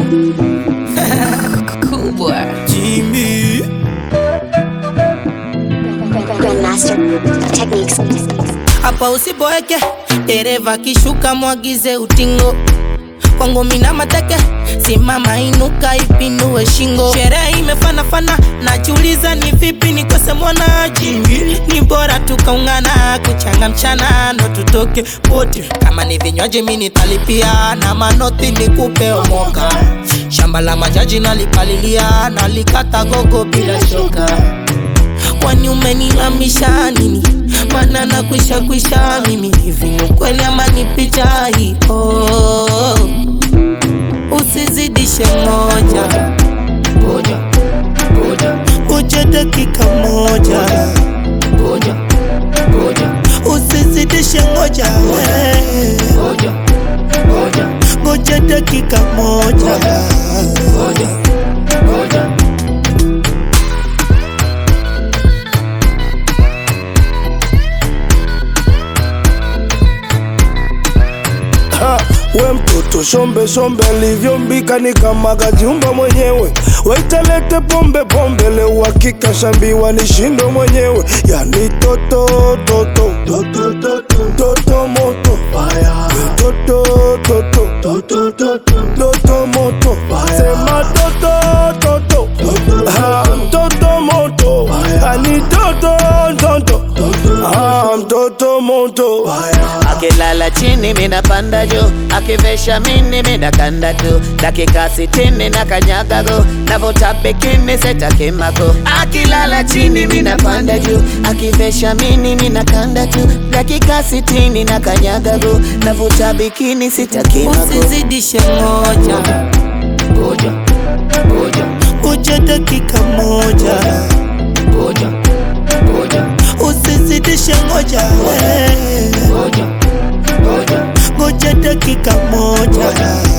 kubwa Jimmy. Grandmaster Techniques. Hapa usiboeke, dereva kishuka, mwagize utingo kwangu mina mateke, simama inuka, ipinue shingo. Sherehe imefanafana, najiuliza ni vipi nikose mwanaji. Ni bora tukaungana, kuchanga mchana ndo tutoke wote. Kama ni vinywaji mi nitalipia, na manoti nikupe omoka. Shamba la majaji nalipalilia, nalikata gogo bila shoka kwani umenilamisha nini? Maana nakwisha kwisha mimi hivi ni kweli ama ni picha hii? Oh, usizidishe moja ngoja ngoja ngoja dakika moja ngoja ngoja usizidishe ngoja we ngoja ngoja ngoja dakika moja ngoja ngoja Ha, we mtoto shombe shombe alivyombika ni kama kajiumba mwenyewe waitalete pombe pombe leo uhakika shambiwa ni shindo mwenyewe yani toto toto toto toto toto moto We toto toto toto toto toto moto sema toto toto ha toto moto ani toto toto ha mtoto moto akilala chini minapanda juu akivesha mini minakanda tu dakika sitini na kanyagago navuta bikini setakimako akilala chini minapanda juu akivesha mini minakanda tu dakika sitini na kanyagago navuta bikini sitakimako usizidishe moja ngoja ngoja ngoja dakika moja ngoja ngoja usizidishe ngoja we ngoja ngoja ngoja dakika moja